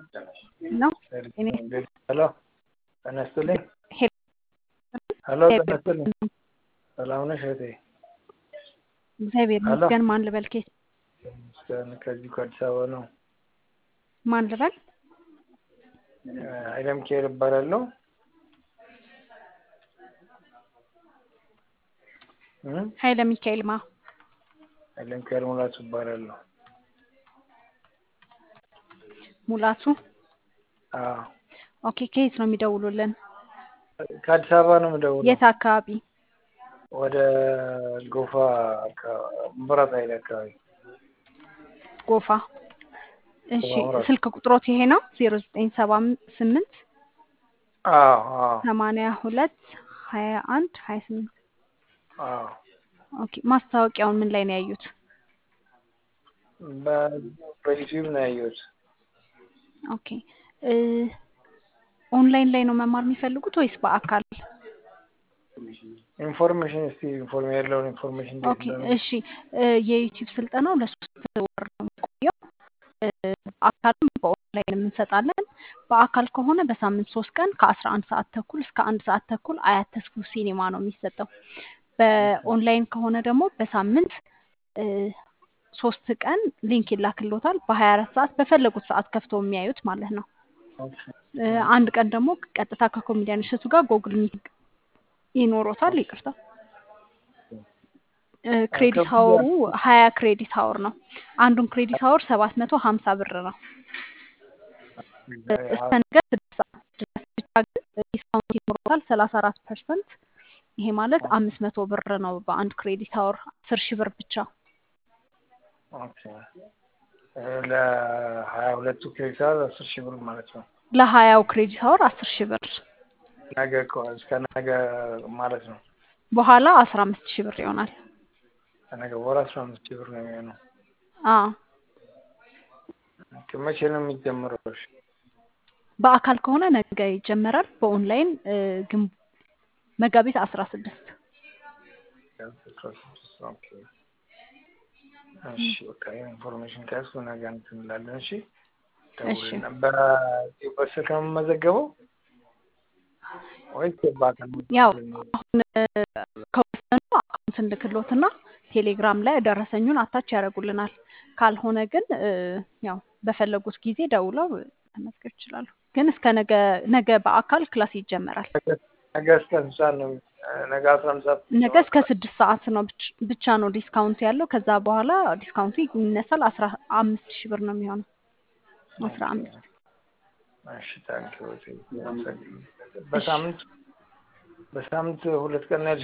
ነው እኔ ሄሎ ጤና ይስጥልኝ። ሄሎ ሄሎ ጤና ይስጥልኝ። ሰላም ነሽ እህቴ? እግዚአብሔር ሄሎ ይመስገን። ማን ልበል? ኬት ይመስገን። ከዚሁ ከአዲስ አበባ ነው። ማን ልበል? ኃይለም ኬር እባላለሁ። እ ኃይለ ሚካኤል ማ ኃይለም ኬር ሙላቱ እባላለሁ። ሙላቱ። አዎ ኦኬ። ከየት ነው የሚደውሉልን? ከአዲስ አበባ ነው የምደውለው። የት አካባቢ? ወደ ጎፋ ምብራት ኃይል አካባቢ ጎፋ። እሺ መብራት። ስልክ ቁጥሮት ይሄ ነው ዜሮ ዘጠኝ ሰባ ስምንት አዎ አዎ ሰማንያ ሁለት ሀያ አንድ ሀያ ስምንት አዎ ኦኬ። ማስታወቂያውን ምን ላይ ነው ያዩት? በ- በዩቲዩብ ነው ያየሁት። ኦኬ እ ኦንላይን ላይ ነው መማር የሚፈልጉት ወይስ በአካል? ኢንፎርሜሽን እስቲ ኢንፎርም ያለውን ኢንፎርሜሽን እንዴት ኦኬ እንደሆነ እሺ እ የዩቲዩብ ስልጠናው ለሶስት ወር ነው የሚቆየው። እ በአካልም በኦንላይንም እንሰጣለን። በአካል ከሆነ በሳምንት ሶስት ቀን ከአስራ አንድ ሰዓት ተኩል እስከ አንድ ሰዓት ተኩል አያት ተስፉ ሲኒማ ነው የሚሰጠው። በኦንላይን ከሆነ ደግሞ በሳምንት እ ሶስት ቀን ሊንክ ይላክሎታል። በሀያ አራት ሰዓት በፈለጉት ሰዓት ከፍተው የሚያዩት ማለት ነው። እ አንድ ቀን ደግሞ ቀጥታ ከኮሜዲያን እሸቱ ጋር ጎግል ሚቲንግ ይኖሮታል። ይቅርታ እ ክሬዲት ሀወሩ ሀያ ክሬዲት ሀወር ነው። አንዱን ክሬዲት ሀወር ሰባት መቶ ሀምሳ ብር ነው። እ እስከ ነገ ስድስት ሰዓት ድረስ ብቻ ግን ዲስካውንት ይኖሮታል ሰላሳ አራት ፐርሰንት። ይሄ ማለት አምስት መቶ ብር ነው በአንድ ክሬዲት ሀወር አስር ሺህ ብር ብቻ። ኦኬ እ ለሀያ ሁለቱ ክሬዲት አወር አስር ሺህ ብር ማለት ነው። ለሀያው ክሬዲት ሀወር አስር ሺህ ብር ነገ ከ- እስከ ነገ ማለት ነው። በኋላ አስራ አምስት ሺህ ብር ይሆናል። ከነገ በኋላ አስራ አምስት ሺህ ብር ነው የሚሆነው። አ ኦኬ፣ መቼ ነው የሚጀምረው? እሺ፣ በአካል ከሆነ ነገ ይጀመራል። በኦንላይን እ ግን መጋቢት አስራ ስድስት አስራ ስድስት ኦኬ። እሺ በቃ ይሄን ኢንፎርሜሽን ከያዝኩ ነገ እንትን እንላለን። እሺ እሺ ደውልና በ- በስልክ ነው የምመዘገበው ወይስ በአካል ነው ያው የምትገኘው? አሁን እ ከወሰኑ አካውንት እንልክሎትና ቴሌግራም ላይ ደረሰኙን አታች ያደርጉልናል። ካልሆነ ግን እ ያው በፈለጉት ጊዜ ደውለው መመዝገብ ይችላሉ። ግን እስከ ነገ ነገ በአካል ክላስ ይጀመራል። ነገ ነገ እስከ ስንት ሰዓት ነው? ነገ አስራ አንድ ሰዓት ነገ እስከ ስድስት ሰዓት ነው ብቻ- ብቻ ነው ዲስካውንት ያለው። ከዛ በኋላ ዲስካውንቱ ይነሳል። አስራ አምስት ሺህ ብር ነው የሚሆነው። አስራ ኦኬ። አምስት እሺ ታንኪ በሳምንት በሳምንት ሁለት ቀን ነው ያልሽኝ?